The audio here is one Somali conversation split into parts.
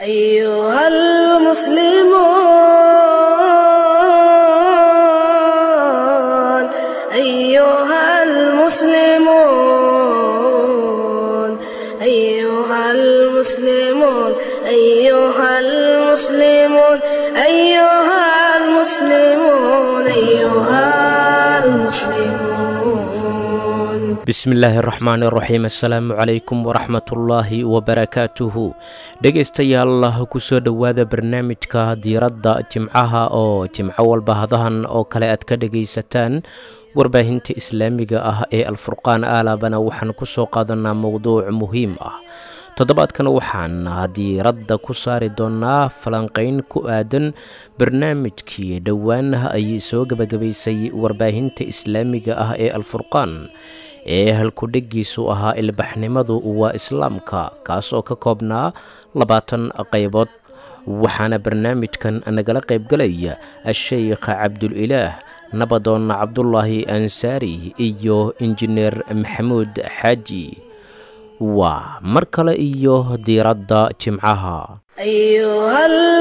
أيها المسلمون أيها المسلمون أيها المسلمون أيها المسلمون أيها المسلمون أيها المسلمون bismillaahi raxmaani raxiim assalaamu calaykum waraxmatullaahi wabarakaatuhu dhegaystayaal kusoo dhowaada barnaamijka diiradda jimcaha oo jimco walba hadahan oo kale aad ka dhegaysataan warbaahinta islaamiga ah ee alfurqaan aalabana waxaan ku soo qaadanaa mowduuc muhiim ah toddobaadkan waxaan diiradda ku saari doonaa falanqayn ku aadan barnaamijkii dhowaanaha ay soo gebagabaysay warbaahinta islaamiga ah ee alfurqaan ee halkudhegiisu ahaa ilbaxnimadu waa islaamka kaas oo ka koobnaa labaatan qaybood waxaana barnaamijkan nagala qaybgalaya a-sheykh cabdulilaah nabadoon cabdulaahi ansaari iyo injineer maxamuud xaaji waa mar kale iyo diiradda jimcaha أيها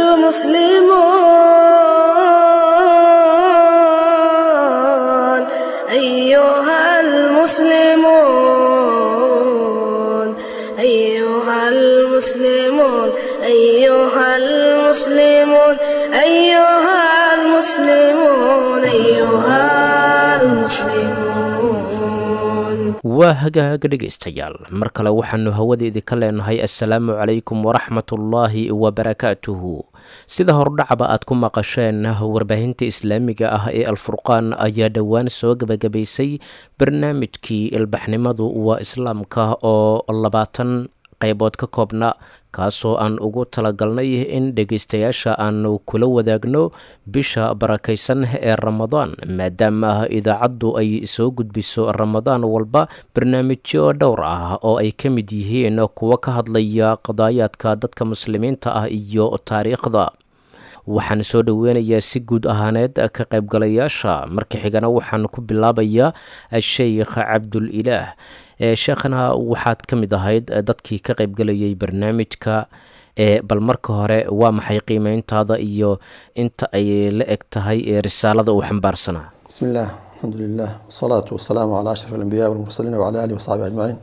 المسلمون أيها المسلمون أيها المسلمون أيها المسلمون أيها المسلمون أيها المسلمون waa hagaaga dhegaystayaal mar kale waxaannu hawadeedii ka leenahay assalaamu calaykum waraxmatullaahi wabarakaatuhu sida hordhacba aad ku maqasheen warbaahinta islaamiga ah ee alfurqaan ayaa dhowaan soo gebagabaysay barnaamijkii ilbaxnimadu waa islaamka oo labaatan qaybood ka koobna kaasoo aan ugu talagalnay in dhegaystayaasha aanu kula wadaagno bisha barakaysan ee ramadaan maadaama idaacaddu ay soo gudbiso ramadaan walba barnaamijyo dhowr ah oo ay ka mid yihiin kuwo ka hadlaya qadaayaadka dadka muslimiinta ah iyo taariikhda waxaan soo dhoweynayaa si guud ahaaneed ka qaybgalayaasha marka xigana waxaan ku bilaabayaa a-sheykh cabdulilaah ee sheekhana waxaad ka mid ahayd dadkii ka qaybgalayay barnaamijka ee bal marka hore waa maxay qiimeyntaada iyo inta ay la eg tahay ee risaalada uu xambaarsanaa بسم الله الحمد لله والصلاة والسلام على أشرف الأنبياء والمرسلين وعلى آله وصحبه أجمعين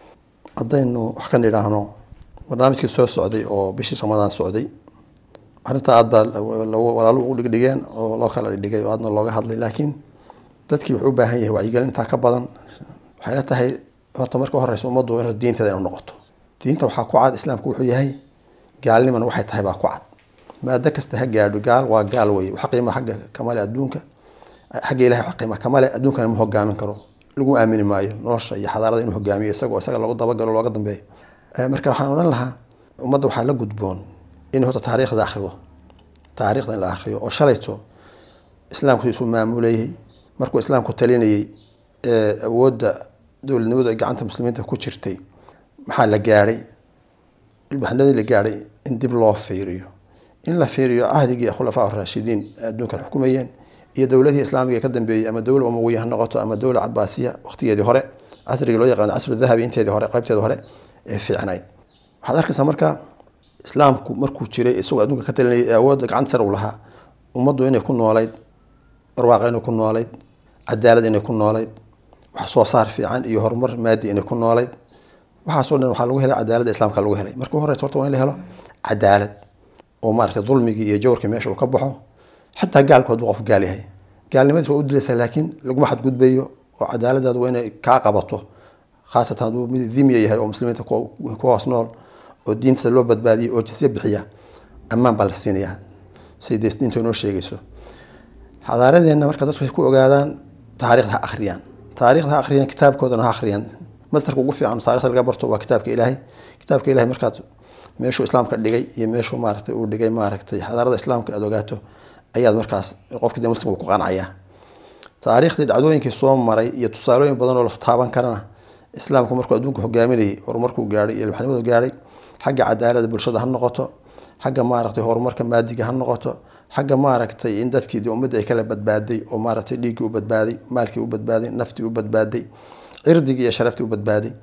haddaynu wax ka nidhaahno barnaamijkii soo socday oo bishii ramadaan socday arrintaa aad baa walaalu ugu dhigdhigeen oo loo kala dhigdhigay oo aadna looga hadlay laakiin dadkii wuxuu u baahan yahay wacyigelin intaa ka badan waxayna tahay horta marka horeysa ummaddu in diinteeda inu noqoto diinta waxaa ku cad islaamku wuxuu yahay gaalnimana waxay tahay baa ku cad maado kasta ha gaadho gaal waa gaal weye wax qiima xagga kamale adduunka xagga ilahay wax qiima kamale adduunkana ma hogaamin karo lagu aamini maayo nolosha iyo xadaarada inuu hogaamiyo isagoo isaga lagu dabagalo looga dambeeyo marka waxaan odhan lahaa ummadda waxaa la gudboon in horta taariikhda akhriyo taariikhda in la akhriyo oo shalayto islaamku isuu maamulayay markuu islaamku talinayay ee awoodda dowladnimadu ay gacanta muslimiinta ku jirtay maxaa la gaadhay ilbaxnadii la gaadhay in dib loo fiiriyo in la fiiriyo cahdigii khulafaa raashidiin adduunkan xukumayeen iyo dowladihii islaamiga ee ka dambeeyey ama dowla umawiya ha noqoto ama dowla cabaasiya waqtigeedii hore casrigii loo yaqaano casru dahabi inteedii hore qaybteedii hore ee fiicnayd waxaad arkaysaa marka islaamku markuu jiray isagoo adduunka ka talinayay ee awoodda gacanta sare u lahaa ummaddu inay ku noolayd barwaaqa inay ku noolayd cadaalad inay ku noolayd wax soo saar fiican iyo horumar maadi inay ku noolayd waxaasoo dhan waxaa lagu helay cadaaladda islaamka lagu helay marka horeysa horta waa in la helo cadaalad oo maaragtay dulmigii iyo jawrkii meesha uu ka baxo xataa gaalku hadduu qof gaal yahay gaalnimadiis waa u dilaysaa laakiin laguma xadgudbayo oo cadaaladaadu waa inay kaa qabato khaasatan hadduu mid dimya yahay oo muslimiinta ku hoos nool oo diintiisa loo badbaadiyay oo jisya bixiya ammaan baa la siinayaa siday dees diintu inoo sheegayso xadaaradeenna marka dadku ay ku ogaadaan taariikhda ha akhriyaan taariikhda ha akhriyaan kitaabkoodana ha akhriyaan masdarka ugu fiican taarikhda laga barto waa kitaabka ilaahay kitaabka ilahay markaad meeshuu islaamka dhigay iyo meeshuu maaragtay uu dhigay maaragtay xadaarada islaamka aad ogaato ayaad markaas qofka de muslimka ku qancaya taariikhdii dhacdooyinkii soo maray iyo tusaalooyin badan oo la taaban karana islaamku markuu adduunka hogaaminayay horumarkuu gaadhay iyo ilbaxnimadu gaadhay xagga cadaalada bulshada ha noqoto xagga maaragtay horumarka maadiga ha noqoto xagga maaragtay in dadkii de ummadda ay kala badbaaday oo maaragtay dhiiggii u badbaaday maalkii u badbaaday naftii u badbaaday cirdigii iyo sharaftii u badbaaday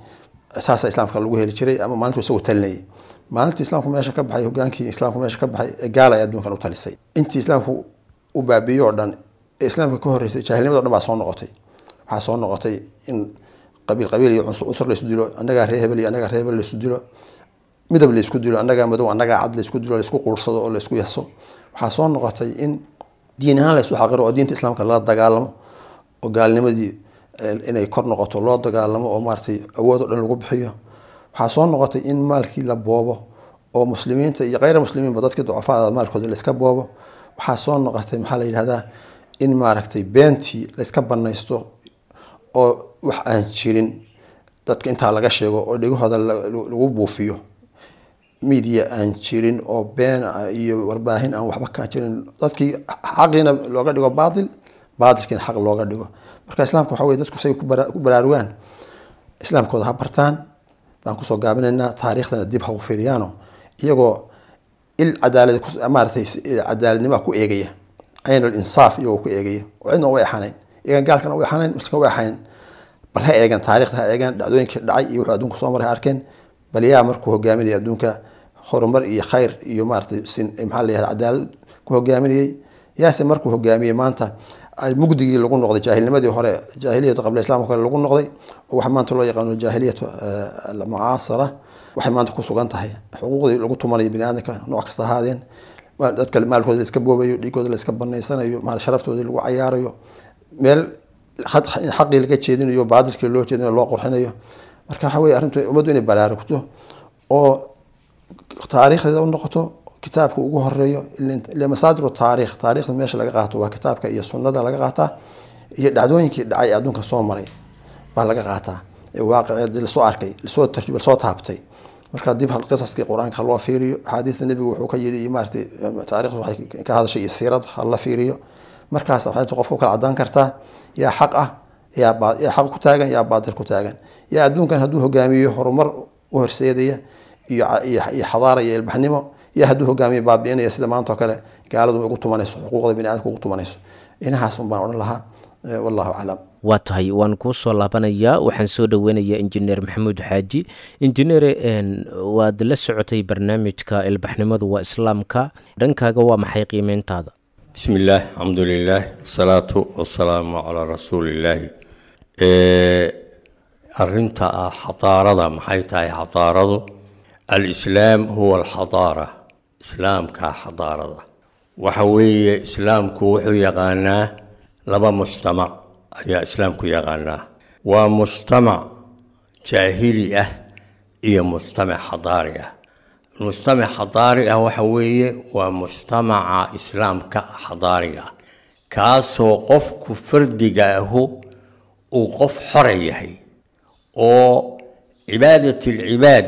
saasa islaamka lagu heli jiray ama maalintu isagoo talinayay maalintii islaamku meesha ka baxay hogaankii islaamku meesha ka baxay ee gaala ay adduunkan u talisay intii islaamku u baabiiyo oo dhan ee islaamka ka horreysay jaahilnimada o dhan baa soo noqotay waxaa soo noqotay in qabiil qabiil iyo cunsur cunsur laysu dilo annagaa ree hebel iyo annagaa ree hebel laysu dilo midab laysku dilo annagaa madow annagaa cad laysku dilo laysku quursado oo laysku yaso waxaa soo noqotay in diin ahaan laysu xaqiro oo diinta islaamka lala dagaalamo oo gaalnimadii inay kor noqoto loo dagaalamo oo maaratay awood oo dhan lagu bixiyo waxaa soo noqotay in maalkii la boobo oo muslimiinta iyo kheyra muslimiinba dadkii ducafaada maalkooda layska boobo waxaa soo noqotay maxaa la yidhahdaa in maaragtay beentii layska banaysto oo wax aan jirin dadka intaa laga sheego oo dhegahooda lagu buufiyo media aan jirin oo been iyo warbaahin aan waxba kaa jirin dadkii xaqiina looga dhigo baatil baatilkiina xaq looga dhigo marka islaamka waxa weye dadku say ku baraarugaan islaamkooda ha bartaan baan kusoo gaabinaynaa taariikhdana dib ha u fiiriyaano iyagoo il cadaalad maaratay cadaaladnimoa ku eegaya cayn al insaaf iyagoo ku eegaya oo cidna u exanayn iyagan gaalkana u exanayn muslimka u exanayn bal ha eegan taarikhda ha eegan dhacdooyinkii dhacay iyo wuxuu adduunka soo maray ha arkeen bal yaa markuu hogaaminaya adduunka horumar iyo khayr iyo maaratay sin maxaa la yihahda cadaalad ku hogaaminayay yaase markuu hogaamiyey maanta mugdigii lagu noqday jaahilnimadii hore jaahiliyatu qabla islam kale lagu noqday oo waxa maanta loo yaqaano jaahiliyatu mucaasara waxay maanta ku sugan tahay xuquuqdii lagu tumanayo bini aadamka nooc kasta ahaadeen dadka maalkooda la iska boobayo dhiigooda la iska banaysanayo maal sharaftoodii lagu cayaarayo meel xaqii laga jeedinayo baadilkii loo jeedinayo loo qurxinayo marka waxa weye arrintu ummaddu inay baraarugto oo taariikhdeeda u noqoto kitaabka ugu horeeyo ile masaadir taarikh taarikhda meesha laga qaato waa kitaabka iyo sunnada laga qaataa iyo dhacdooyinkii dhacay adduunka soo maray baa laga qaataa ee waaqiceed lasoo arkay lasoo tarjub lasoo taabtay marka dib qisaskii qur-aanka loo fiiriyo axaadiista nebigu wuxuu ka yidhi maaratay taarikhda waxay ka hadashay iyo siirad ha la fiiriyo markaas waxay qofka u kala cadaan kartaa yaa xaq ah yaa yaa xaq ku taagan yaa baatil ku taagan yaa adduunkan hadduu hogaamiyo horumar u horseedaya iyo iyo xadaara iyo ilbaxnimo iyo hadduu hogaamiyo baabi'inaya sida maanta oo kale gaaladu ugu tumanayso xuquuqda bini aadamka ugu tumanayso inahaas un baan odhan lahaa wallahu aclam waa tahay waan kuu soo laabanayaa waxaan soo dhoweynayaa injineer maxamuud xaaji injineere waad la socotay barnaamijka ilbaxnimadu waa islaamka dhankaaga waa maxay qiimeyntaada bismi illaah alxamdu lilaah asalaatu wasalaamu calaa rasuulillaahi arinta ah xadaarada maxay tahay xadaaradu alislaam huwa alxadaara islaamka xadaarada waxa weeye islaamku wuxuu yaqaanaa laba mujtamac ayaa islaamku yaqaanaa waa mujtamac jaahili ah iyo mujtamac xadaari ah mujtamac xadaari ah waxa weeye waa mujtamaca islaamka xadaariga ah kaasoo qofku fardiga ahu uu qof xora yahay oo cibaadat alcibaad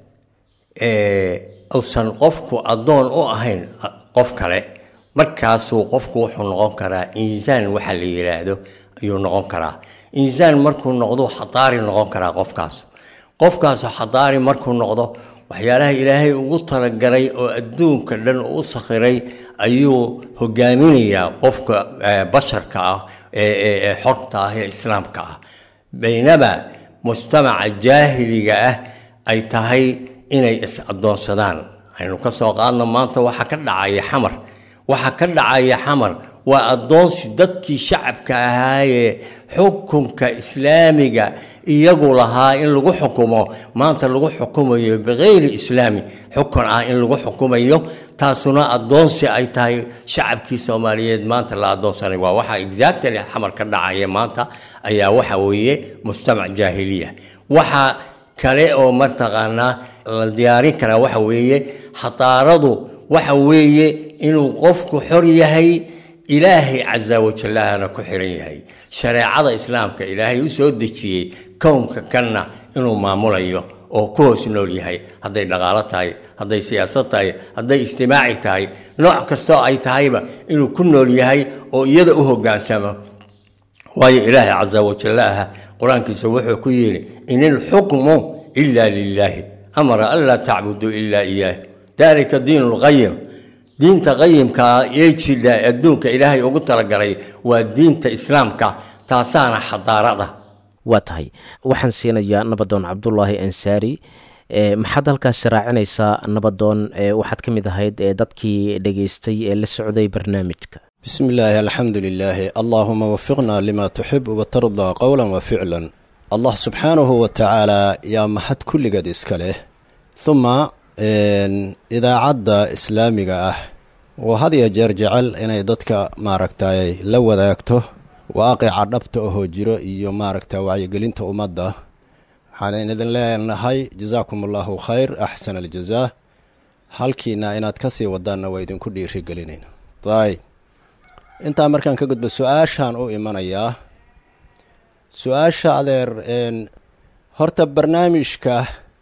uusan qofku addoon u ahayn qof kale markaasuu qofku wuxuu noqon karaa insaan waxa la yidhaahdo ayuu noqon karaa insaan markuu noqdo xadaari noqon karaa qofkaas qofkaasu xadaari markuu noqdo waxyaalaha ilaahay ugu talagalay oo adduunka dhan u sakhiray ayuu hogaaminayaa qofka basharka ah ee xorta ah ee islaamka ah baynama mujtamaca jaahiliga ah ay tahay inay is addoonsadaan aynu ka soo qaadno maanta waxaa ka dhacaya xamar waxaa ka dhacaya xamar waa addoonsi dadkii shacabka ahaayee xukunka islaamiga iyagu lahaa in lagu xukumo maanta lagu xukumayo bikayri islaami xukun ah in lagu xukumayo taasuna addoonsi ay tahay shacabkii soomaaliyeed maanta la addoonsanay waa waxa exactly xamar ka dhacaya maanta ayaa waxa weeye mujtamac jaahiliya waxa kale oo martaqaanaa la diyaarin karaa waxa weeye xadaaradu waxa weeye inuu qofku xor yahay ilaahay casa wajallahana ku xiran yahay shareecada islaamka ilaahay u soo dejiyey kownka kanna inuu maamulayo oo ku hoos nool yahay hadday dhaqaalo tahay hadday siyaasad tahay hadday ijtimaaci tahay nooc kastoo ay tahayba inuu ku nool yahay oo iyada u hoggaansamo waayo ilaahay casa wajallaha qur-aankiisa wuxuu ku yidhi in ilxukmu ila lilaahi amara an laa tacbuduu ilaa iyaah dalika diin lqayim diinta qayimkaa ee jidha adduunka ilaahay ugu talagalay waa diinta islaamka taasaana xadaarada waa tahay waxaan siinayaa nabadoon cabdulaahi ansaari maxaad halkaasi raacinaysaa nabadoon waxaad ka mid ahayd dadkii dhegaystay ee la socday barnaamijka bismi illaahi alxamdu lilaahi allaahuma wafiqna lima tuxib watardaa qowlan wa ficlan allah subxaanahu wa tacaalaa yaa mahad kulligeed iska leh huma idaacadda islaamiga ah oo had iyo jeer jecel inay dadka maaragtay la wadaagto waaqica dhabta ahoo jiro iyo maaragta wacyigelinta ummadda waxaan idin leenahay jasaakum allahu khayr axsan aljazaa halkiina inaad ka sii wadaanna waa idinku dhiirigelinayna ayb intaa markaan ka gudbo su-aashaan u imanayaa su-aasha adeer horta barnaamijka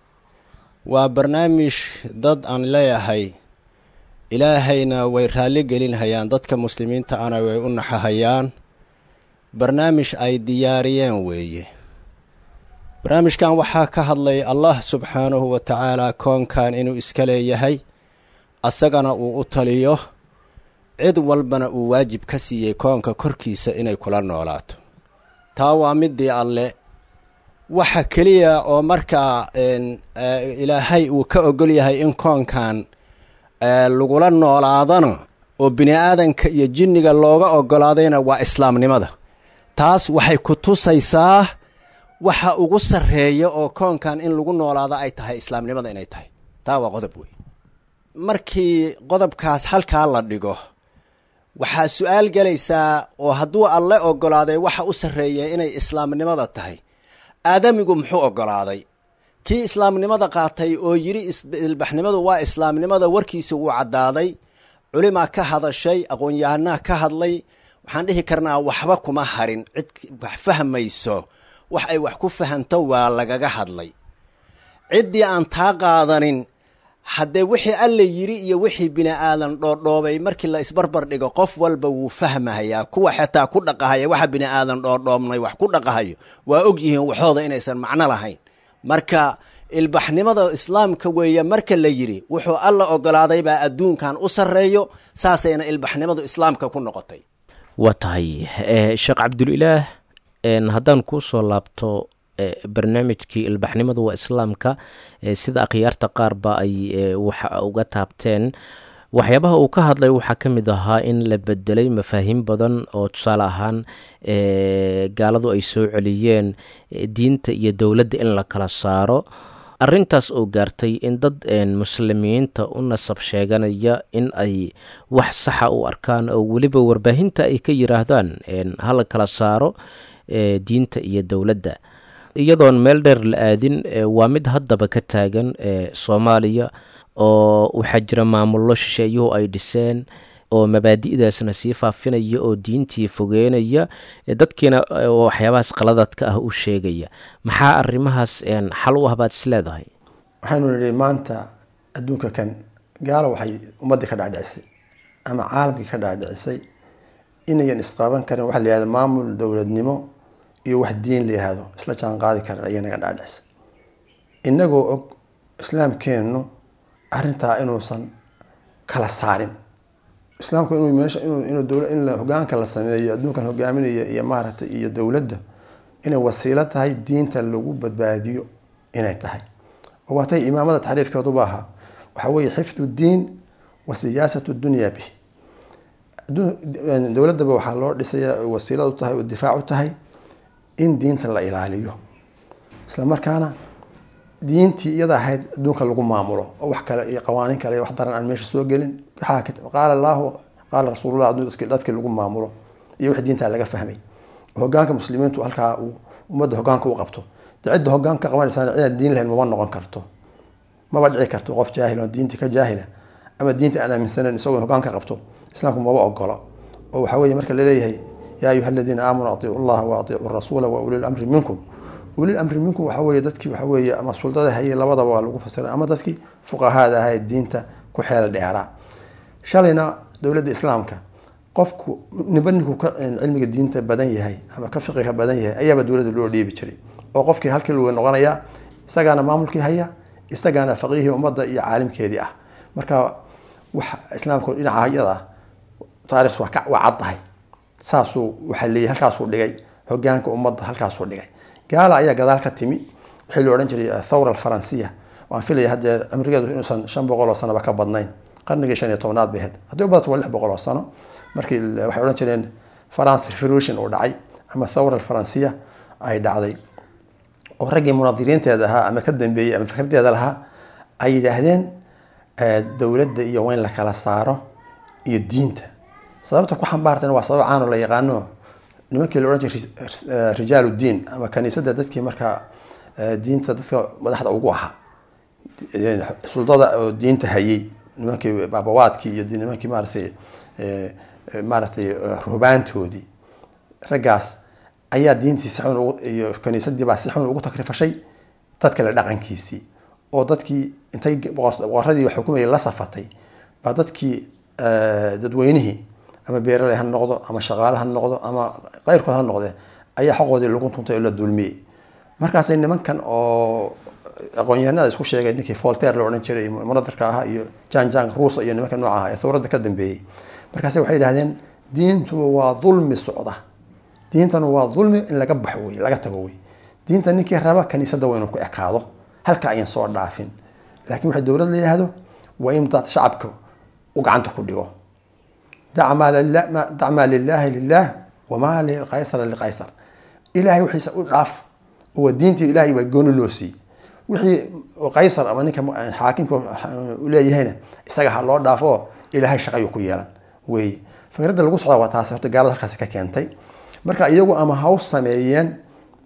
waa barnaamij dad aan leeyahay ilaahayna way raalli gelinhayaan dadka muslimiinta ana way u naxahayaan barnaamij ay diyaariyeen weeye barnaamijkan waxaa ka hadlay allah subxaanahu wa tacaalaa koonkan inuu iska leeyahay asagana uu u taliyo cid walbana uu waajib ka siiyey koonka korkiisa inay kula noolaato taa waa midii alle waxa keliya oo markaa ilaahay uu ka ogol yahay in koonkan lagula noolaadana oo bini aadanka iyo jinniga looga ogolaadayna waa islaamnimada taas waxay ku tusaysaa waxa ugu sarreeya oo koonkan in lagu noolaado ay tahay islaamnimada inay tahay taa waa qodob wey markii qodobkaas halkaa la dhigo waxaa su-aal gelaysaa oo hadduu alle ogolaaday waxa u sarreeya inay islaamnimada tahay aadamigu muxuu ogolaaday kii islaamnimada qaatay oo yidhi ilbaxnimadu waa islaamnimada warkiisa wuu caddaaday culimaa ka hadashay aqoon-yahanaa ka hadlay waxaan dhihi karnaa waxba kuma harin cid wax fahmayso wax ay wax ku fahanto waa lagaga hadlay ciddii aan taa qaadanin haddee wixii alla yidhi iyo wixii bini aadan dhoodhoobay markii la isbarbar dhigo qof walba wuu fahmahayaa kuwa xataa ku dhaqahaya waxa bini aadan dhoodhoobnay wax ku dhaqahayo waa og yihiin waxooda inaysan macno lahayn marka ilbaxnimada islaamka weeye marka la yidhi wuxuu alla ogolaaday baa adduunkan u sarreeyo saasayna ilbaxnimadu islaamka ku noqotay waa tahay sheekh cabdulilaah haddaan kuu soo laabto barnaamijkii ilbaxnimadu waa islaamka sida akhyaarta qaarba ay waxa uga taabteen waxyaabaha uu ka hadlay waxaa ka mid ahaa in la bedelay mafaahiim badan oo tusaale ahaan gaaladu ay soo celiyeen diinta iyo dowladda in la kala saaro arintaas oo gaartay in dad muslimiinta u nasab sheeganaya in ay wax saxa u arkaan oo weliba warbaahinta ay ka yiraahdaan hala kala saaro diinta iyo dowladda iyadoon meel dheer la aadin waa mid haddaba ka taagan soomaaliya oo waxaa jira maamullo shisheeyuhu ay dhiseen oo mabaadi'daasna sii faafinaya oo diintii fogeynaya dadkiina waxyaabahaas qaladadka ah u sheegaya maxaa arrimahaas xal u ah baad is leedahay waxaynu nidhi maanta adduunka kan gaalo waxay ummaddii ka dhaadhicisay ama caalamkii ka dhaadhicisay inayan isqaban karin waxa la yihahda maamul dowladnimo iyo wax diin la yihahdo isla jaan qaadi karan ayay naga dhaadhicisay inagoo og islaamkeennu arrintaa inuusan kala saarin islaamku inuu meesha inuu inuu dowla in hogaanka la sameeyo adduunkan hogaaminaya iyo maaragtay iyo dowladda inay wasiilo tahay diinta lagu badbaadiyo inay tahay oo waatay imaamada taxriifkeeduba ahaa waxaa weeye xifdu diin wa siyaasatu dunya bih dowladdaba waxaa loo dhisaya wasiilad u tahay oo difaac u tahay in diinta la ilaaliyo isla markaana diintii iyada ahayd adduunka lagu maamulo oo wax kale iyo qawaaniin kale wax daran aan meesha soo gelin qaala allahu qaala rasuulullah dadkii lagu maamulo iyo wix diintaa laga fahmay hogaanka muslimiintu halkaa uu ummadda hogaanka u qabto de cidda hogaanka qabanaysaa cidaan diin lahayn mama noqon karto maba dhici karto qof jaahil oo diintii ka jaahila ama diinta aan aaminsanayn isagoo hogaanka qabto islaamku maba ogolo oo waxaa weeye marka laleeyahay yaa ayuha aladiina aamanuu atiicu llaha wa atiicu rasuula wa ulil amri minkum ulil amri minkum waxaa weeye dadkii waxaa weeye ama suldada hayay labadaba waa lagu fasiray ama dadkii fuqahaada ahaa ee diinta ku xeel dheeraa shalayna dowladda islaamka qofku niba ninkuu ka cilmiga diinta badan yahay ama ka fiqiga badan yahay ayaaba dowladda loo dhiibi jiray oo qofkii halkii lagu noqonayaa isagaana maamulkii haya isagaana faqiihii ummadda iyo caalimkeedii ah marka wax islaamka dhinaca iyada ah taarikhs waa cad tahay saasuu waxaa leeyahy halkaasuu dhigay hogaanka ummadda halkaasuu dhigay gaala ayaa gadaal ka timi wixii la odhan jiray thawra alfaransiya waan filaya haddee cimrigeedu inuusan shan boqol oo sanoba ka badnayn qarnigii shan iyo tobnaad bay ahayd haddii u badato waa lix boqol oo sano markii waxay odhan jireen france revolution uu dhacay ama thawra alfaransiya ay dhacday oo raggii munadiriinteeda ahaa ama ka dambeeyey ama fikradeeda lahaa ay yidhaahdeen dowladda iyo waa in la kala saaro iyo diinta sababta ku xambaartana waa sabab caano la yaqaano nimankii la odhan jiray rijaal uddiin ama kaniisadda dadkii markaa diinta dadka madaxda ugu ahaa suldada oo diinta hayay nimankii baabawaadkii iyo nimankii maaratay maaratay ruhbaantoodii raggaas ayaa diintii si xun ugu iyo kaniisadii baa si xun ugu takrifashay dad kale dhaqankiisii oo dadkii intay boqoradii xukumayay la safatay baa dadkii dadweynihii ama beeraley ha noqdo ama shaqaale ha noqdo ama keyrkood ha noqde ayaa xoqoodii lagu tuntay oo la dulmiyey markaasay nimankan oo aqoon-yahanada isku sheegay ninkii voltaire la odhan jiray munadarka ahaa iyo jan jang ruusa iyo nimanka nooca ah ee thawradda ka dambeeyey markaase waxay yidhahdeen diintu waa dulmi socda diintanu waa dulmi in laga baxo wey laga tago wey diinta ninkii raba kaniisadda waa inuu ku ekaado halka ayan soo dhaafin laakiin waxay dowlad la yidhaahdo waa in dad shacabka u gacanta ku dhigo dac maa lilaahi lilah wamaa liqaysara liqaysar ilahay wixiisa u dhaaf waa diintii ilahay baa gooni loo siiyey wixii qaysar ama ninka xaakimka uleeyahayna isaga ha loo dhaafo ilahay shaqayu ku yeelan wey fikradda lagu socda waa taas horta gaalada halkaasi ka keentay marka iyagu ama haw sameeyeen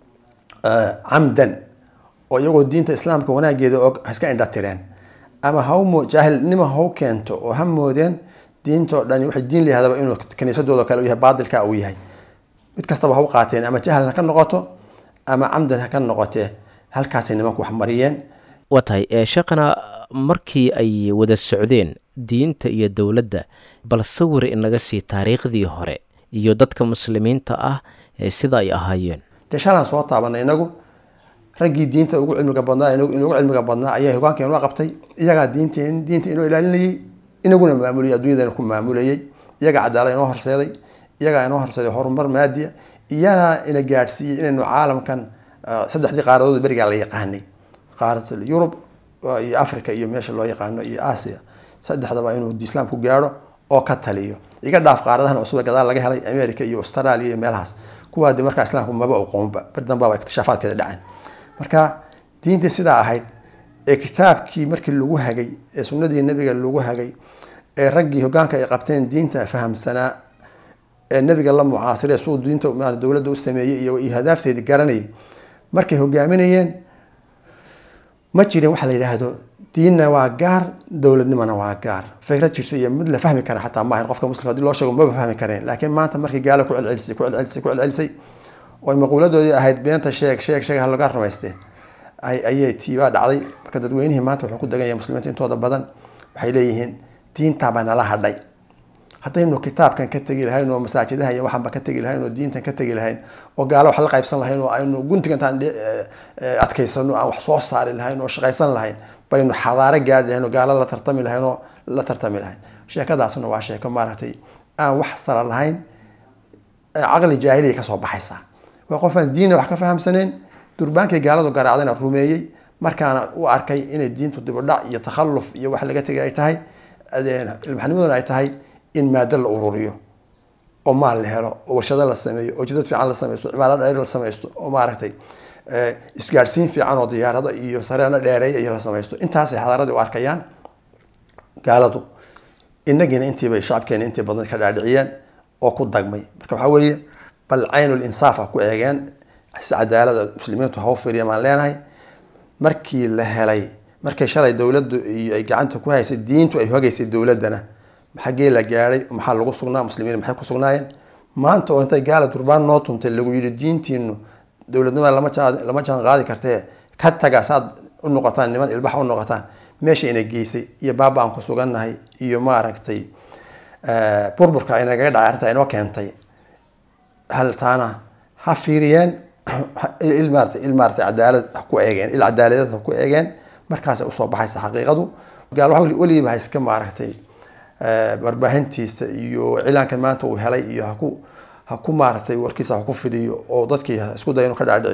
camdan oo iyagoo diinta islaamka wanaageeda og iska indhatireen ama hawmo jaahilnimo haw keento oo ha moodeen diintao dhani waxay diin layahdaba inuu kaniisadooda kale u yahay baadilka uu yahay mid kastaba ha u qaateen ama jahal ha ka noqoto ama camdan ha ka noqotee halkaasay nimanku wax mariyeen waa tahay sheekhana markii ay wada socdeen diinta iyo dowladda bal sawir inaga sii taariikhdii hore iyo dadka muslimiinta ah sida ay ahaayeen dee shalaan soo taabanay inagu raggii diinta ugu cilmiga badnaa inugu cilmiga badnaa ayaa hogaanka inoo qabtay iyagaa diinteen diinta inoo ilaalinayay inaguna maamulayay adduunyadana ku maamulayay iyagaa cadaalad inoo horseeday iyagaa inoo horseeday horumar maadiya iyana ina gaadhsiiyey inaynu caalamkan saddexdii qaaradood berigaa la yaqaanay qaarad yurub iyo africa iyo meesha loo yaqaano iyo asia saddexdaba inuu islaam ku gaadho oo ka taliyo iga dhaaf qaaradahan cusub gadaal laga helay america iyo australia iyo meelahaas kuwaa de markaa islaamku maba oqoonba bar dambaba ikhtishaafaadkeeda dhaceen marka diintii sidaa ahayd ee kitaabkii markii lagu hagay ee sunnadii nabiga lagu hagay ee raggii hogaanka ay qabteen diinta fahamsanaa ee nabiga la mucaasire suu diinta dowladda u sameeyey iyo hadaafteedii garanayay markay hogaaminayeen ma jirin waxaa la yidhaahdo diinna waa gaar dowladnimona waa gaar fikrad jirta iyo mid la fahmi kara xataa maahan qofka muslimka hadii loo sheego maba fahmi kareen laakiin maanta markii gaalo ku celcelisay ku celcelisay ku celcelisay oo maquuladoodii ahayd beenta sheeg sheeg sheeg halaga rumaystee ayay tiibaa dhacday marka dadweynihii maanta wuxuu ku degan yahay muslimiinta intooda badan waxay leeyihiin diintaabaa nala hadhay haddaynu kitaabkan ka tegi lahayn oo masaajidaha iyo waxaanba ka tegi lahayn oo diintan ka tegi lahayn oo gaalo wax la qaybsan lahayn oo aynu guntiga intaan adkaysano aan wax soo saari lahayn oo shaqaysan lahayn baynu xadaaro gaari lahayn oo gaalo la tartami lahayn oo la tartami lahayn sheekadaasna waa sheeko maaragtay aan wax sara lahayn caqli jaahiliya kasoo baxaysaa waa qofaan diinna wax ka fahamsaneen durbaankay gaaladu garaacdayna rumeeyey markaana u arkay inay diintu dibudhac iyo takhalluf iyo wax laga tegay ay tahay ilmaxnimaduna ay tahay in maado la ururiyo oo maal la helo oo warshado la sameeyo oo jidad fiican la samaysto cimaarad dheer la samaysto oo maaragtay isgaadhsiin fiican oo diyaarado iyo sareeno dheereeya iyo la samaysto intaasay xadaaradii u arkayaan gaaladu inagiina intiibay shacabkeena intii badan ka dhaadhiciyeen oo ku dagmay marka waxaa weeye bal caynul insaaf ah ku eegeen si cadaalada muslimiintu haw firiya maan leenahay markii la helay markay shalay dowladdu iyo ay gacanta ku haysay diintu ay hogaysay dowladdana xaggee la gaadhay maxaa lagu sugnaa muslimiin maxay ku sugnaayeen maanta oo intay gaala durbaan noo tuntay lagu yidhi diintiinu dowladnimada lama jaa lama jaan qaadi kartee ka taga saad u noqotaan niman ilbax u noqotaan meesha ina geysay iyo baaba aan ku sugannahay iyo maaragtay burburka ay nagaga dhacay arrinta inoo keentay hal taana ha fiiriyeen il maarata il maarata cadaalad ha ku eegeen il cadaaladeed ha ku eegeen markaasay usoo baxaysa xaqiiqadu gaal waxa weligiiba ha iska maaragtay warbaahintiisa iyo cilaankan maanta uu helay iyo haku ha ku maaragtay warkiisa ha ku fidiyo oo dadkii isku daya inuu ka dhaadhiciyo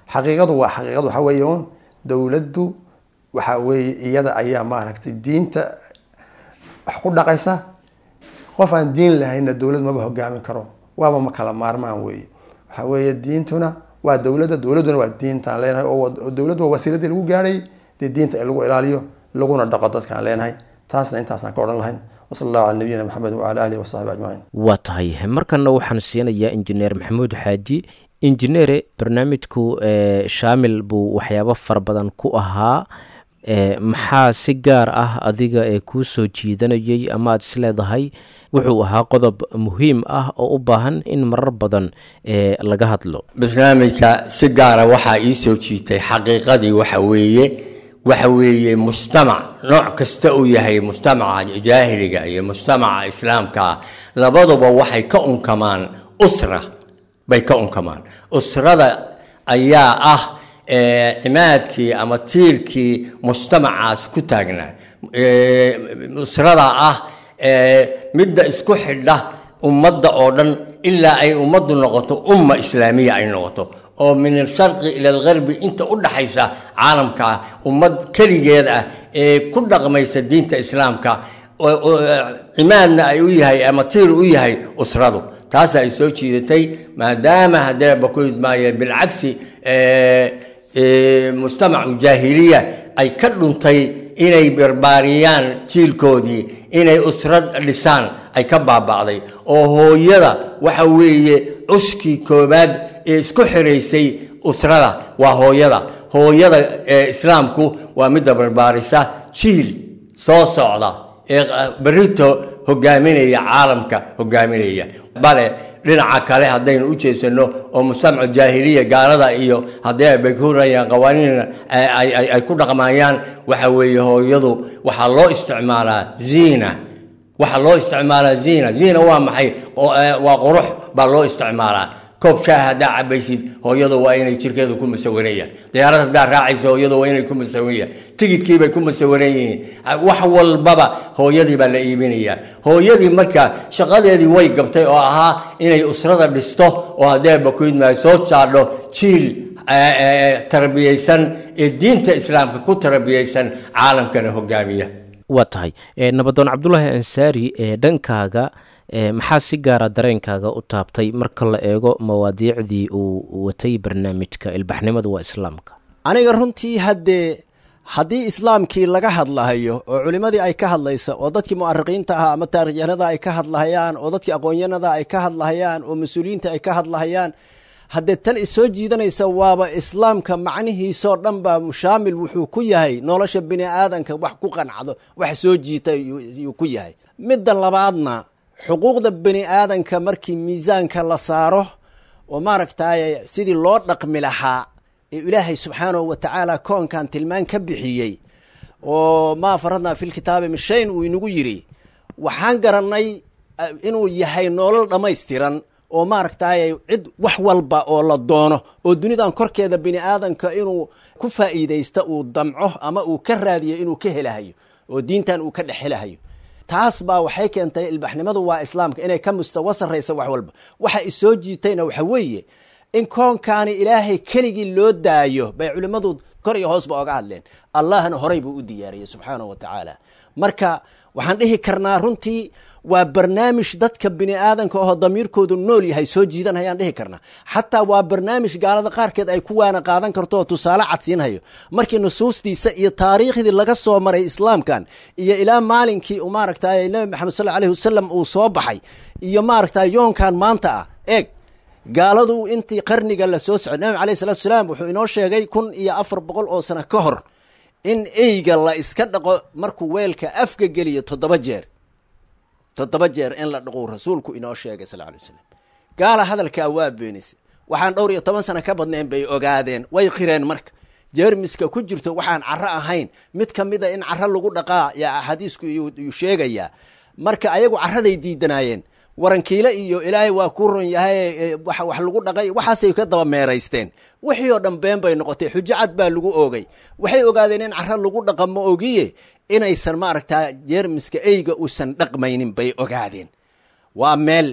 xaqiiqadu waa xaqiiqadu waxa weeye un dowladdu waxa weeye iyada ayaa maaragtay diinta wax ku dhaqaysa qof aan diin lahayna dowlad maba hogaamin karo waaba ma kala maarmaan weeye waxa weeye diintuna waa dowladda dowladduna waa diintaan leenahay oo dowladdu waa wasiiladii lagu gaadhay dee diinta in lagu ilaaliyo laguna dhaqo dadkaan leenahay taasna intaasaan ka odhan lahayn wasala allahu cala nabiyina maxamed wacala alihi wasaxbi ajmaciin waa tahay markana waxaan siinayaa injineer maxamuud xaaji injineere barnaamijku shaamil buu waxyaabo fara badan ku ahaa maxaa si gaar ah adiga ee kuu soo jiidanayay ama aad isleedahay wuxuu ahaa qodob muhiim ah oo u baahan in marar badan laga hadlo barnaamijka si gaara waxaa ii soo jiitay xaqiiqadii waxa weeye waxa weeye mujtamac nooc kasta uu yahay mujtamaca jaahiliga iyo mujtamaca islaamka labaduba waxay ka unkamaan usra bay ka unkamaan usrada ayaa ah cimaadkii ama tiirkii mujtamacaas ku taagnaa usrada ah midda isku xidha ummadda oo dhan ilaa ay ummaddu noqoto umma islaamiya ay noqoto oo min alsharqi ila algarbi inta u dhaxaysa caalamka ummad keligeed ah ee ku dhaqmaysa diinta islaamka cimaadna ay u yahay ama tiir u yahay usradu taas ay soo jiidatay maadaama haddee bakuid maaye bilcagsi mujtamacu jaahiliya ay ka dhuntay inay barbaariyaan jiilkoodii inay usrad dhisaan ay ka baaba'day oo hooyada waxa weeye cuskii koobaad ee isku xiraysay usrada waa hooyada hooyada ee islaamku waa midda barbaarisa jiil soo socda ee berito hogaaminaya caalamka hogaaminaya bale dhinaca kale haddaynu u jeedsano oo mujtamacu jaahiliya gaalada iyo haddii ay baghurayaan qawaaniin ay ku dhaqmayaan waxa weeye hooyadu waxaa loo isticmaalaa ziina waxaa loo isticmaalaa ziina ziina waa maxay waa qurux baa loo isticmaalaa koob shaaha haddaa cabaysid hooyadu waa inay jirkeedu ku musawanayaan diyaarad haddaa raacaysa hooyadu waa inay ku musawanayaan tigidkiibay ku musawaran yihiin wax walbaba hooyadii baa la iibinayaa hooyadii marka shaqadeedii way gabtay oo ahaa inay usrada dhisto oo haddee bakuydmaayo soo jaadho jiil tarbiyaysan ee diinta islaamka ku tarbiyaysan caalamkana hogaamiya waa tahay nabadoon cabdulaahi ansaari ee dhankaaga maxaa si gaara dareenkaaga u taabtay marka la eego mawaadiicdii uu watay barnaamijka ilbaxnimada waa islaamka aniga runtii haddee haddii islaamkii laga hadlahayo oo culimmadii ay ka hadlaysa oo dadkii mu'ariqiinta ahaa ama taarikhyahanada ay ka hadlahayaan oo dadkii aqoonyanada ay ka hadlahayaan oo mas-uuliyiinta ay ka hadlahayaan haddee tan isoo jiidanaysa waaba islaamka macnihiisoo dhan baa mushaamil wuxuu ku yahay nolosha bini aadanka wax ku qancdo wax soo jiita yuu ku yahay midda labaadna xuquuqda bini aadanka markii miisaanka la saaro oo maaragtaaye sidii loo dhaqmi lahaa ee ilaahay subxaanahu wa tacaala koonkan tilmaan ka bixiyey oo maa faradnaa filkitaabi min shayn uu inagu yidhi waxaan garannay inuu yahay nolol dhammaystiran oo maaragtaaye cid wax walba oo la doono oo dunidan korkeeda bini aadanka inuu ku faa'iidaysta uu damco ama uu ka raadiyo inuu ka helahayo oo diintan uu ka dhex helahayo taas baa waxay keentay ilbaxnimadu waa islaamka inay ka mustawa sarraysa wax walba waxa isoo jiitayna waxa weeye in koonkaani ilaahay keligii loo daayo bay culimmadu kor iyo hoosba oga hadleen allahna horay buu u diyaariyey subxaanahu wa tacaala marka waxaan dhihi karnaa runtii waa barnaamij dadka bini aadanka oo damiirkoodu nool yahay soo jiidan hayaan dhihi karnaa xataa waa barnaamij gaalada qaarkeed ay ku waana qaadan karto oo tusaale cadsiinhayo markii nusuustiisa iyo taariikhdii laga soo maray islaamkan iyo ilaa maalinkii maaragtay nabi maxamed sal aleyh wasalam uu soo baxay iyo maaragtay yoonkan maanta ah eeg gaaladu intii qarniga la soo socday nabi aleyh salatu salaam wuxuu inoo sheegay kun iyo afar boqol oo sano ka hor in eyga la iska dhaqo markuu weelka afka geliyo toddoba jeer toddoba jeer in la dhaqou rasuulku inoo sheegay sal alay wasalam gaala hadalkaa waa beenisa waxaan dhowr iyo toban sano ka badnayn bay ogaadeen way qireen marka jeermiska ku jirto waxaan caro ahayn mid ka mida in caro lagu dhaqaa yaa axaadiisku yuu sheegayaa marka ayagu caraday diidanaayeen warankiile iyo ilaahay waa ku ron yahay wax lagu dhaqay waxaasay ka daba meeraysteen wixii oo dhan been bay noqotay xujo cad baa lagu oogay waxay ogaadeen in caro lagu dhaqa ma ogiye inaysan maaragtaa jeermiska eyga uusan dhaqmaynin bay ogaadeen waa meel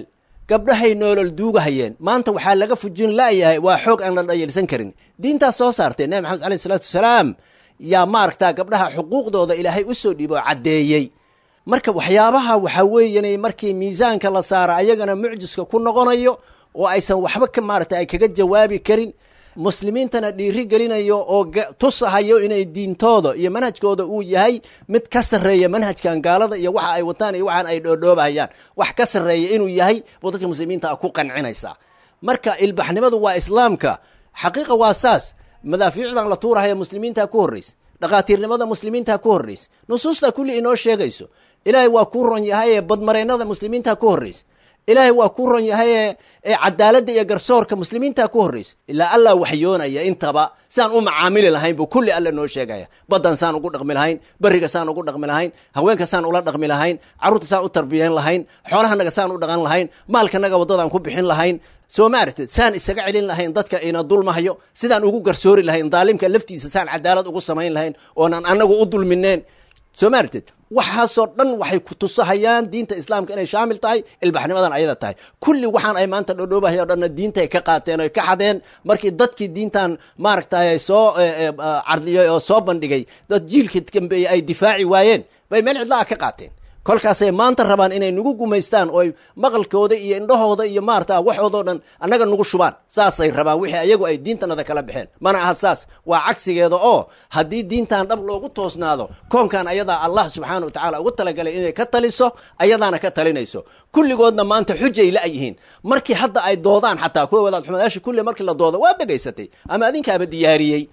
gabdhahay noolol duugahayeen maanta waxaa laga fujin laayahay waa xoog aan la dhayalsan karin diintaas soo saartee nabi maxamed aleyh isalaatu wasalaam yaa maaragtaa gabdhaha xuquuqdooda ilaahay u soo dhiibo oo caddeeyey marka waxyaabaha waxaa weeyan markii miisaanka la saara ayagana mucjiska ku noqonayo oo aysan waxba ka maarata ay kaga jawaabi karin muslimiintana dhiiri gelinayo oo tusahayo inay diintooda iyo manhajkooda uu yahay mid ka sarreeya manhajkan gaalada iyo waxa ay wataan iyo waxaan ay dhoodhoobahayaan wax ka sarreeya inuu yahay buu dadka muslimiinta ku qancinaysaa marka ilbaxnimadu waa islaamka xaqiiqa waa saas madaafiicdan la tuurahaya muslimiinta ku horraysa dhakhaatiirnimada muslimiinta ku horraysa nusuusta kulli inoo sheegayso ilaahay waa kuu ron yahaye badmareennada muslimiinta ku horraysa ilaahay waa kuu ron yahaye cadaaladda iyo garsoorka muslimiinta ku horraysa ilaa allah waxyoonaya intaba saan u macaamili lahayn buu kulli alla noo sheegaya baddan saan ugu dhaqmi lahayn beriga saan ugu dhaqmi lahayn haweenka saan ula dhaqmi lahayn carruurta saan u tarbiyayn lahayn xoolahanaga saan u dhaqan lahayn maalkanaga waddadaan ku bixin lahayn soo maaragtid saan isaga celin lahayn dadka ina dulmahayo sidaan ugu garsoori lahayn daalimka laftiisa saan cadaalad ugu samayn lahayn oonan annagu u dulmineen soo maaragtid waxaasoo dhan waxay ku tusahayaan diinta islaamka inay shaamil tahay ilbaxnimadan ayada tahay kulli waxaan ay maanta dhodhoobahay o dhanna diintay ka qaateen oy ka xadeen markii dadkii diintan maaragtay soo cardiyay oo soo bandhigay dad jiilkii dambeeyey ay difaaci waayeen bay meel cidla ah ka qaateen kolkaasay maanta rabaan inay nagu gumaystaan oo maqalkooda iyo indhahooda iyo maarata waxoodao dhan annaga nagu shubaan saasay rabaan wixii ayagu ay diintanada kala baxeen mana aha saas waa cagsigeeda oo haddii diintan dhab loogu toosnaado koonkan ayadaa allah subxaana wa tacaala ugu talagalay inay ka taliso ayadaana ka talinayso kulligoodna maanta xujay la-yihiin markii hadda ay doodaan xataa kuwa wadaad xumadaasha kulli markii la doodo waa degaysatay ama adinkaaba diyaariyey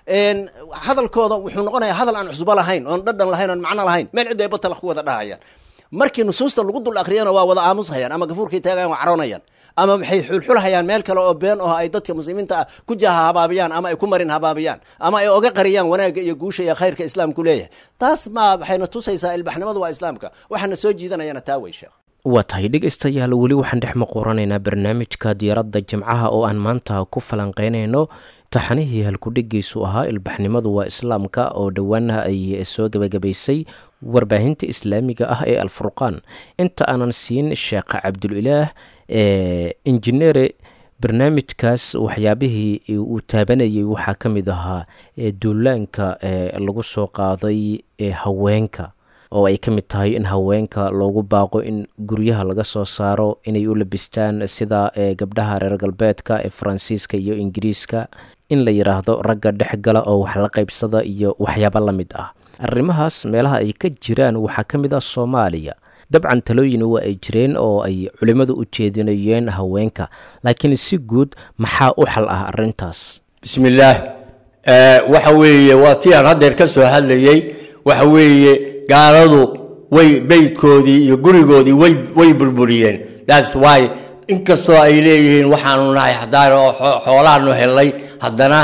hadalkooda wuxuu noqonayaa hadal aan cusbo lahayn oon dhadhan lahayn oon macno lahayn meel cidda ay batalaq ku wada dhahayaan markii nusuusta lagu dul akriyana waa wada aamushayaan ama gafuurkay taagayan waa caroonayaan ama maxay xulxulhayaan meel kale oo been oo ay dadka muslimiinta ah ku jaha habaabiyaan ama ay ku marin habaabiyaan ama ay oga qariyaan wanaagga iyo guusha iyo khayrka islaamku leeyahay taas ma waxayna tusaysaa ilbaxnimadu waa islaamka waxaana soo jiidanayana taa wey sheekh waa tahay dhegaystayaal weli waxaan dhex maqoranaynaa barnaamijka diyaaradda jimcaha oo aan maanta ku falanqeynayno taxanihii halkudhigiisu ahaa ilbaxnimadu waa islaamka oo dhowaanaha ay soo gebagabaysay warbaahinta islaamiga ah ee alfurqaan inta aanan siin sheekh cabdulilaah ee injineere barnaamijkaas waxyaabihii uu taabanayay waxaa ka mid ahaa duulaanka lagu soo qaaday haweenka oo ay ka mid tahay in haweenka loogu baaqo in guryaha laga soo saaro inay u labistaan sida gabdhaha reer galbeedka ee faransiiska iyo ingiriiska in la yidhaahdo ragga dhex gala oo wax la qaybsada iyo waxyaabo la mid ah arrimahaas meelaha ay ka jiraan waxaa ka mid ah soomaaliya dabcan talooyin waa ay jireen oo ay culimmadu u jeedinayeen haweenka laakiin si guud maxaa u xal ah arrintaas bismillaah waxa weeye waa tii aan haddeer ka soo hadlayey waxa weeye gaaladu way beydkoodii iyo gurigoodii way way burburiyeen thats why inkastoo ay leeyihiin waxaanu nahay xadaar oo xoolaanu helay haddana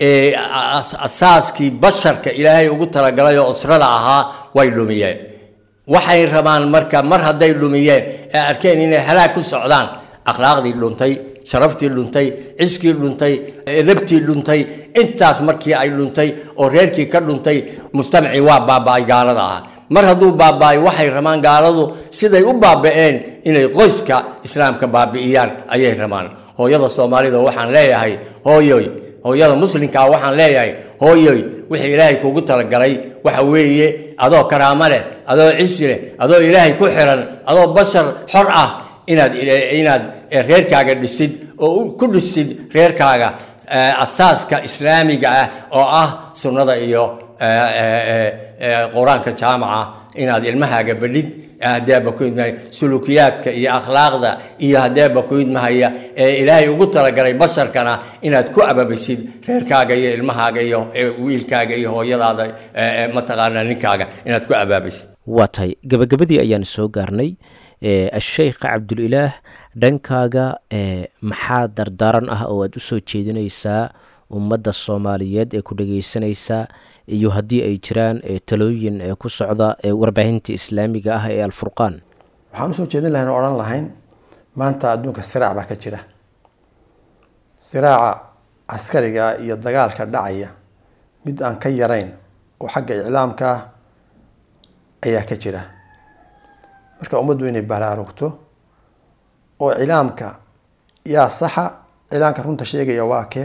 asaaskii basharka ilaahay ugu talagalay oo usrada ahaa way dhumiyeen waxay rabaan marka mar hadday dhumiyeen ee arkeen inay halaag ku socdaan akhlaaqdii dhuntay sharaftii dhuntay ciskii dhuntay edabtii dhuntay intaas markii ay dhuntay oo reerkii ka dhuntay mujtamacii waa baaba-ay gaalada ahaa mar hadduu baaba-ay waxay rabaan gaaladu siday u baaba-een inay qoyska islaamka baabi'iyaan ayay rabaan hooyada soomaalida waxaan leeyahay hooyoy hooyada muslimkaa waxaan leeyahay hooyoy wixii ilaahay kuugu talagalay waxa weeye adoo karaamo leh adoo cisi leh adoo ilaahay ku xiran adoo bashar xor ah inaad inaad reerkaaga dhisid oo ku dhisid reerkaaga asaaska islaamiga ah oo ah sunnada iyo qur-aanka jaamaca inaad ilmahaaga badhid hadeeba ku idmahaya sulukiyaadka iyo akhlaaqda iyo hadeeba ku idmahaya ee ilaahay ugu talagalay basharkana inaad ku ababisid reerkaaga iyo ilmahaaga iyo wiilkaaga iyo hooyadaada mataqaana ninkaaga inaad ku abaabisid waa tahay gabagabadii ayaan soo gaarnay asheykh cabdulilaah dhankaaga maxaa dardaaran ah oo aad usoo jeedinaysaa ummadda soomaaliyeed ee ku dhageysanaysaa iyo haddii ay jiraan talooyin ku socda warbaahinta islaamiga ah ee alfurqaan waxaan usoo jeedin lahayn oo odhan lahayn maanta adduunka siraac baa ka jira siraaca caskariga iyo dagaalka dhacaya mid aan ka yarayn oo xagga iclaamka ah ayaa ka jira marka ummaddu inay baraarugto oo cilaamka yaa saxa cilaamka runta sheegaya waa kee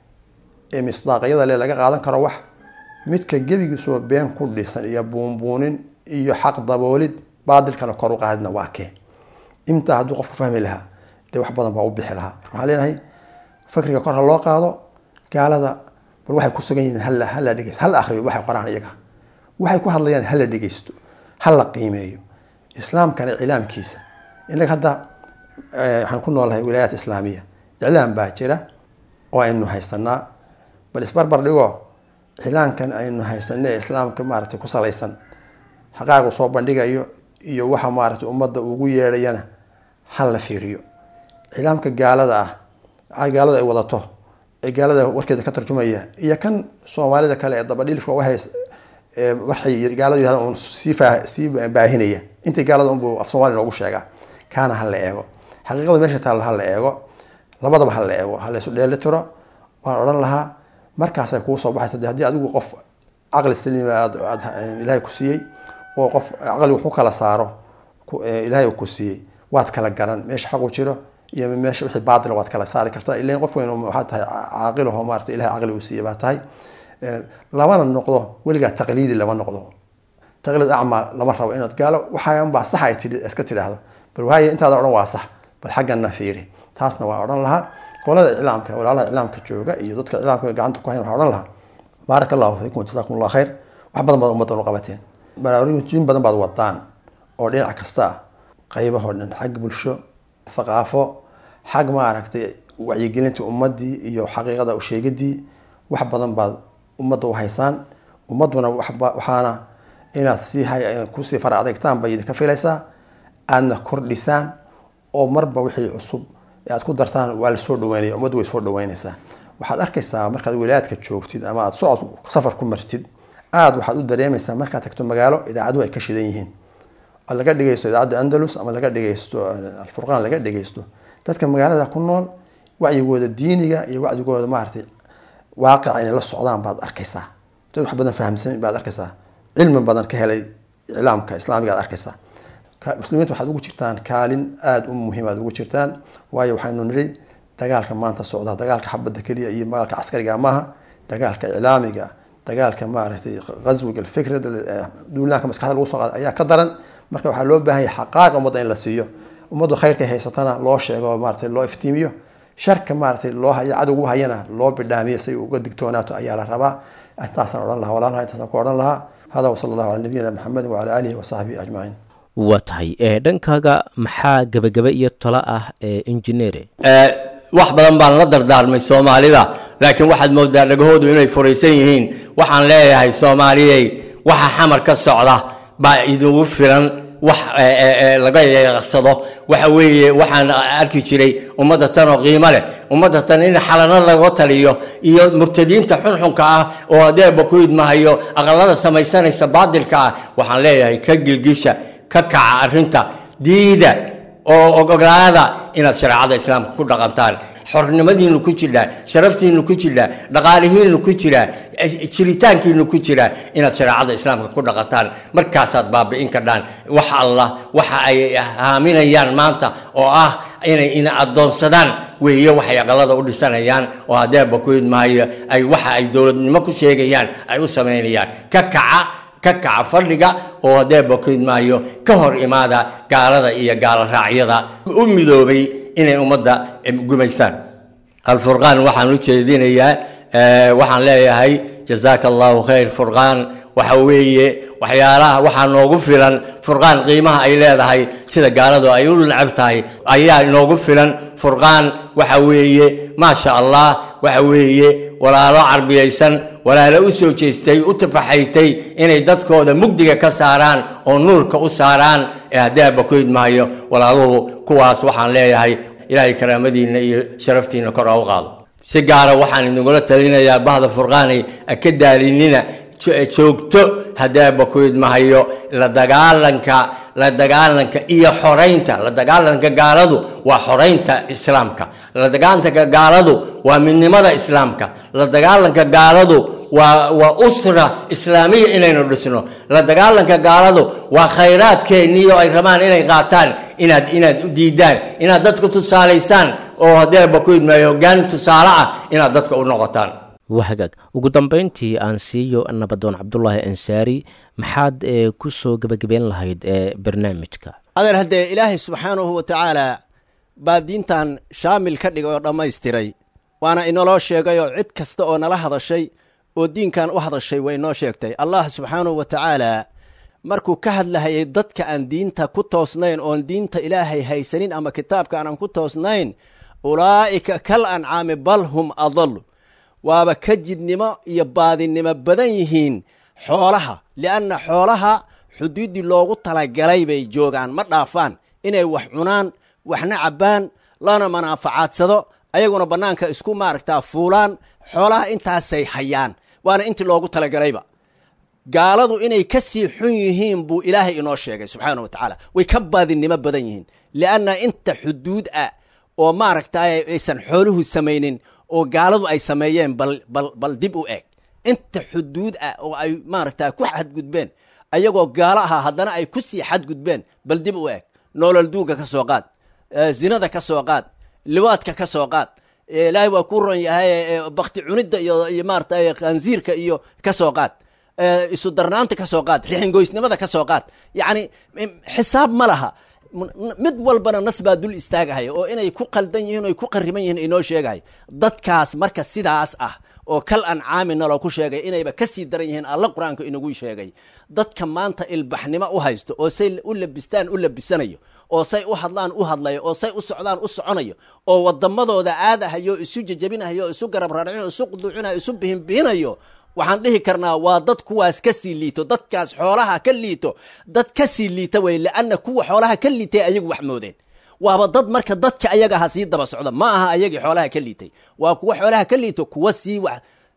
ee misdaaqyada le laga qaadan karo wax midka gebigiisuba been ku dhisan iyo buunbuunin iyo xaq daboolid baadilkana kor u qaadidna waa kee intaa hadduu qofku fahmi lahaa dee wax badan baa u bixi lahaa marka waxaan leenahay fakriga kor ha loo qaado gaalada bal waxay ku sugan yihiin hala hala dhegeysto hala akriyo waxay qoraan iyaga waxay ku hadlayaan hala dhegeysto hala qiimeeyo islaamkana iclaamkiisa inaga hadda waxaan ku noolahay wilaayaat islaamiya iclaam baa jira oo aynu haysanaa bal isbarbar dhigo iclaamkan aynu haysana ee islaamka maaragtay ku salaysan xaqaagu soo bandhigayo iyo waxa maaragtay ummadda ugu yeedhayana ha la fiiriyo iclaamka gaalada ah gaalada ay wadato ee gaalada warkeeda ka tarjumaya iyo kan soomaalida kale ee dabadhilifka uhays waxay gaaladu yihahdan un sii faa sii baahinaya intii gaalada unbuu af soomaliya noogu sheegaa kaana ha la eego xaqiiqadu meesha taalla ha la eego labadaba ha la eego ha la isu dheeli tiro waan odhan lahaa markaasay kuu soo baxaysa de haddii adigu qof caqli saliima aad aad ilaahay ku siiyey oo qof caqli wax u kala saaro ilaahay ku siiyey waad kala garan meesha xaqu jiro iyo meesha wixii baatila waad kala saari kartaa ilan qof weyn waxaa tahay caaqilaho maarata ilahay caqli uu siiyey baa tahay lamana noqdo weligaa taqliidi lama noqdo taqliid acmaa lama rabo inaad gaalo waxaan baa sax ay tii iska tidhaahdo bal waaye intaada odhan waa sax bal xaggana fiiri taasna waa odhan lahaa qolada iclaamka walaalaha iclaamka jooga iyo dadka iclaamka gacanta ku hayn waxaa odhan lahaa baaraka allahu fiikum jazakum allah khayr wax badan baad ummaddan u qabateen baraarujin badan baad wadaan oo dhinac kasta ah qaybahoo dhan xag bulsho thaqaafo xag maaragtay wacyigelinta ummadii iyo xaqiiqada usheegadii wax badan baad ummadda u haysaan ummadduna waxaana inaad sii kusii fara adeegtaan bay idinka filaysaa aadna kordhisaan oo marba wixii cusub ee aad ku dartaan waa lasoo dhaweynaya ummaddu way soo dhaweynaysaa waxaad arkaysaa markaad wilaayadka joogtid ama aad socod safar ku martid aada waxaad u dareemaysaa markaad tagto magaalo idaacaduhu ay ka shidan yihiin laga dhegeysto idaacadda andalus ama laga dhegeysto alfurqaan laga dhegeysto dadka magaalada ku nool wacyigooda diiniga iyo wacyigooda maaragtay waaqica inay la socdaan baad arkaysaa dad wax badan fahamsan baad arkaysaa cilmi badan ka helay iclaamka islaamiga ad arkaysaa muslimiinta waxaad ugu jirtaan kaalin aada u muhiim aad ugu jirtaan waayo waxaynu nidhi dagaalka maanta socda dagaalka xabadda keliya iyo magaalka caskariga maaha dagaalka iclaamiga dagaalka maaragtay qaswiga alfikrada duulaanka maskaxda lagu soo qaada ayaa ka daran marka waxaa loo baahan yahay xaqaaqa ummadda in la siiyo ummaddu khayrka haysatana loo sheego maaragtay loo iftiimiyo sharka maaragtay loo haya cadowgu hayana loo bidhaamiyo si uga digtoonaato ayaa la rabaa intaasaan odhan lahaa walaalaha intaasaan ku odhan lahaa hada wasala allahu cala nabiyina maxamedin wacala aalihi wasaxbihi ajmaciin waa tahay ee dhankaaga maxaa gebagebe iyo talo ah ee injineere wax badan baan la dardaarmay soomaalida laakiin waxaad moodaa dhagahoodu inay furaysan yihiin waxaan leeyahay soomaaliyey waxa xamar ka socda baa idigu filan wax laga yeeqsado waxa weeye waxaan arki jiray ummadda tan oo qiimo leh ummadda tan in xalano laga taliyo iyo murtadiinta xunxunka ah oo adeeba ku idmahayo aqalada samaysanaysa baadilka ah waxaan leeyahay ka gilgisha ka kaca arrinta diida oo ogolaada inaad shareecada islaamka ku dhaqantaan xornimadiinu ku jiraa sharaftiinu ku jiraa dhaqaalihiinu ku jiraa jiritaankiinu ku jiraa inaad shareecada islaamka ku dhaqantaan markaasaad baabi'in kadhaan wax allah waxa ay haaminayaan maanta oo ah inay ina addoonsadaan weeye waxay aqalada u dhisanayaan oo hadeeba ku idmaayo ay waxa ay dowladnimo ku sheegayaan ay u samaynayaan ka kaca ka kaca fadhiga oo hadeeba ku idmaayo ka hor imaada gaalada iyo gaalo raacyada u midoobay inay ummadda gumaystaan alfurqaan waxaan u jeedinayaa waxaan leeyahay jazaaka allahu khayr furqaan waxa weeye waxyaalaha waxaa noogu filan furqaan qiimaha ay leedahay sida gaaladu ay u necab tahay ayaa inoogu filan furqaan waxa weeye maasha allah waxa weeye walaalo carbiyaysan walaalo u soo jeestay u tafaxaytay inay dadkooda mugdiga ka saaraan oo nuurka u saaraan ee haddaaba ku idmaayo walaaluhu kuwaas waxaan leeyahay ilaahay karaamadiinna iyo sharaftiinna kor ha u qaado si gaara waxaan idingula talinayaa bahda furqaanay ka daalinina joogto haddaaba ku idmahayo la dagaalanka la dagaalanka iyo xoraynta la dagaalanka gaaladu waa xoraynta islaamka la dagaalanka gaaladu waa midnimada islaamka la dagaalanka gaaladu waa waa usra islaamiya inaynu dhisno la dagaalanka gaaladu waa khayraadkeeniyo ay rabaan inay qaataan inaad inaad u diidaan inaad dadka tusaalaysaan oo haddee bakuid maayo hoggaan tusaale ah inaad dadka u noqotaan waa hagaag ugu dambeyntii aan siiyo nabadoon cabdulaahi ansaari maxaad ee ku soo gebagabeyn lahayd ee barnaamijka adeer haddee ilaahay subxaanahu wa tacaala baa diintan shaamil ka dhigay oo dhammaystiray waana inaloo sheegay oo cid kasta oo nala hadashay oo diinkan u hadashay way noo sheegtay allah subxaanahu wa tacaala markuu ka hadlahayay dadka aan diinta ku toosnayn oon diinta ilaahay haysanin ama kitaabka aanan ku toosnayn ulaa'ika kal ancaami bal hum adal waaba ka jidnimo iyo baadinimo badan yihiin xoolaha li'anna xoolaha xuduuddii loogu talagalay bay joogaan ma dhaafaan inay wax cunaan waxna cabbaan lana manaaficaadsado ayaguna bannaanka isku maaragtaa fuulaan xoolaha intaasay hayaan waana intii loogu talagalayba gaaladu inay ka sii xun yihiin buu ilaahay inoo sheegay subxaana wa tacaala way ka baadinimo badan yihiin li'anna inta xuduud ah oo maaragtaa aysan xooluhu samaynin oo gaaladu ay sameeyeen bal bal bal dib u eg inta xuduud ah oo ay maaragtaa ku xadgudbeen ayagoo gaalo ahaa haddana ay ku sii xadgudbeen bal dib u eg noolol duuga ka soo qaad zinada ka soo qaad liwaadka ka soo qaad ilaahay waa ku ron yahay bakti cunidda iyo iyo maarata khansiirka iyo ka soo qaad isu darnaanta ka soo qaad rixingoysnimada ka soo qaad yacni xisaab ma laha mid walbana nas baa dul istaagahaya oo inay ku qaldan yihiin oy ku qariban yihiin inoo sheegahay dadkaas marka sidaas ah oo kal ancaami naloo ku sheegay inayba ka sii daran yihiin alla qur-aanka inagu sheegay dadka maanta ilbaxnimo u haysto oo say u labistaan u labisanayo oo say u hadlaan u hadlayo oo say u socdaan u soconayo oo wadamadooda aadahayo isu jejabinahayo isu garab raaricinayo isu quduucinayo isu bihinbihinayo waxaan dhihi karnaa waa dad kuwaas ka sii liito dadkaas xoolaha ka liito dad ka sii liita wey lianna kuwa xoolaha ka liitay ayagu wax moodeen waaba dad marka dadka ayagaha sii daba socda ma aha ayagii xoolaha ka liitay waa kuwa xoolaha ka liito kuwa sii wax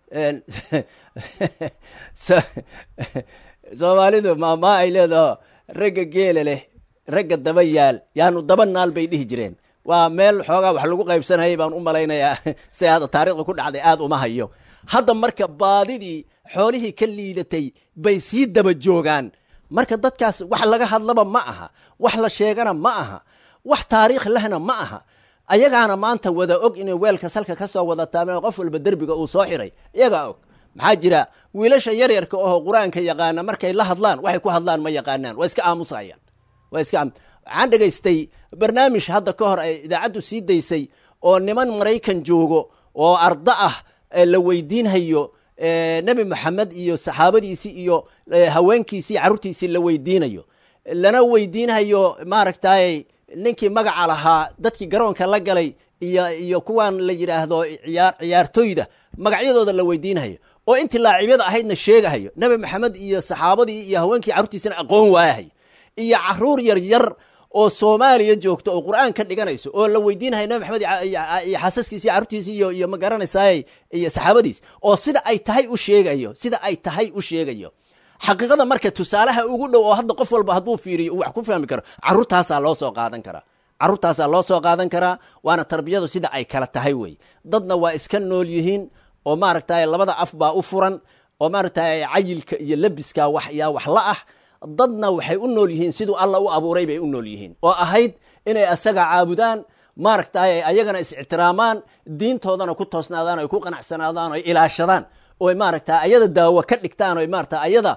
soomaalidu maamaa ay leedaho ragga geela leh ragga daba yaal yaanu daba naal bay dhihi jireen waa meel xoogaa wax lagu qaybsanayay baan u malaynayaa si hadda taarikhda ku dhacday aad uma hayo hadda marka baadidii xoolihii ka liidatay bay sii daba joogaan marka dadkaas wax laga hadlaba ma aha wax la sheegana ma aha wax taariikh lehna ma aha ayagaana maanta wada og inay weelka salka ka soo wada taabeen qof walba derbiga uu soo xiray iyagaa og maxaa jira wiilasha yaryarka oo qur-aanka yaqaana markay la hadlaan waxay ku hadlaan ma yaqaanaan waa iska aamusayaan waa iska waxaan dhegaystay barnaamij hadda ka hor ay idaacaddu sii daysay oo niman maraykan joogo oo arda ah la weydiinhayo nebi moxamed iyo saxaabadiisii iyo haweenkiisii carruurtiisii la weydiinayo lana weydiinhayo maaragtay ninkii magaca lahaa dadkii garoonka la galay iyo iyo kuwan la yidhaahdo ciyaar ciyaartoyda magacyadooda la weydiinhayo oo intii laacibyada ahaydna sheegahayo nebi maxamed iyo saxaabadii iyo haweenkii carruurtiisina aqoon waayahayo iyo caruur yar yar oo soomaaliya joogto oo qur-aan ka dhiganayso oo la weydiinahayo nebi maxamed iyo xaasaskiisi carruurtiisi iyo iyo ma garanaysaay iyo saxaabadiis oo sida ay tahay u sheegayo sida ay tahay u sheegayo xaqiiqada marka tusaalaha ugu dhow oo hadda qof walba hadduu fiiriyo uu wax ku fahmi karo carruurtaasaa loo soo qaadan karaa carruurtaasaa loo soo qaadan karaa waana tarbiyadu sida ay kala tahay wey dadna waa iska nool yihiin oo maaragtay labada af baa u furan oo maaragtay cayilka iyo labiska wax yaa wax la ah dadna waxay u nool yihiin siduu alla u abuuray bay u nool yihiin oo ahayd inay asaga caabudaan maaragtay ayagana is-ictiraamaan diintoodana ku toosnaadaan oy ku qanacsanaadaan oy ilaashadaan oy maaragta ayada daawo ka dhigtaan oy maarata ayada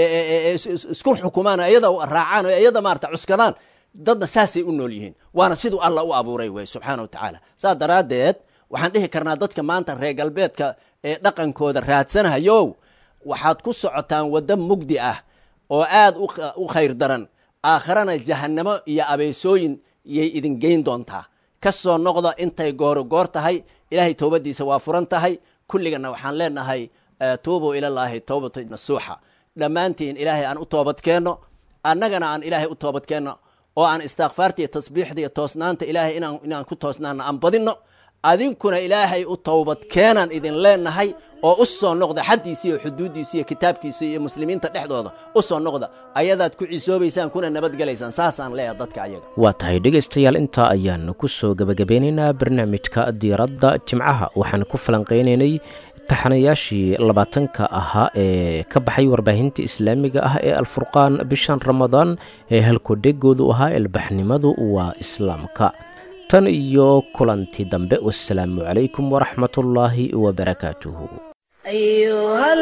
isku xukumaan ayada raacaan o ayada maarata cuskadaan dadna saasay u nool yihiin waana siduu alla u abuuray wey subxaana wa tacaala saas daraaddeed waxaan dhihi karnaa dadka maanta reer galbeedka ee dhaqankooda raadsanahayow waxaad ku socotaan waddo mugdi ah oo aad u khayr daran aakharana jahannamo iyo abeysooyin iyay idin geyn doontaa ka soo noqda intay gooro goor tahay ilaahay towbaddiisa waa furan tahay kulligana waxaan leenahay tuubuu ilallaahi towbata nasuuxa dhammaantiin ilaahay aan u toobadkeenno annagana aan ilaahay u toobadkeenno oo aan istikfaarta iyo tasbiixda iyo toosnaanta ilaahay inaan inaan ku toosnaana aan badinno adinkuna ilaahay u towbad keenaan idin leenahay oo u soo noqda xaddiisa iyo xuduuddiisa iyo kitaabkiisa iyo muslimiinta dhexdooda u soo noqda ayadaad ku cisoobaysaan kuna nabadgelaysaan saasaan leeyahay dadka ayaga waa tahay dhegaystayaal intaa ayaan ku soo gebagabeynaynaa barnaamijka diiradda jimcaha waxaan ku falanqaynaynay taxanayaashii labaatanka ahaa ee ka baxay warbaahinta islaamiga ah ee alfurqaan bishan ramadaan ee halkudhegoodu ahaa ilbaxnimadu waa islaamka tan iyo kulanti dambe wasalaamu calaykum waraxmatullaahi wabarakaatuhu أيها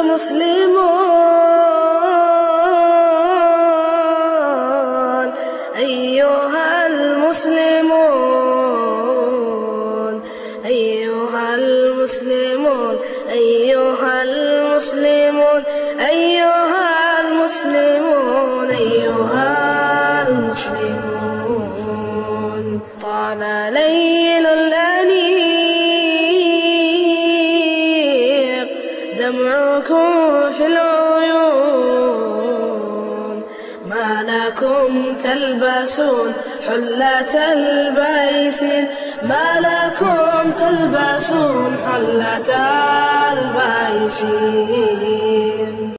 المسلمون أيها المسلمون أيها المسلمون أيها المسلمون أيها المسلمون أيها المسلمون طال ليل الأنيق دمعكم في العيون ما لكم تلبسون حلة البيسين ما لكم تلبسون حلة البيسين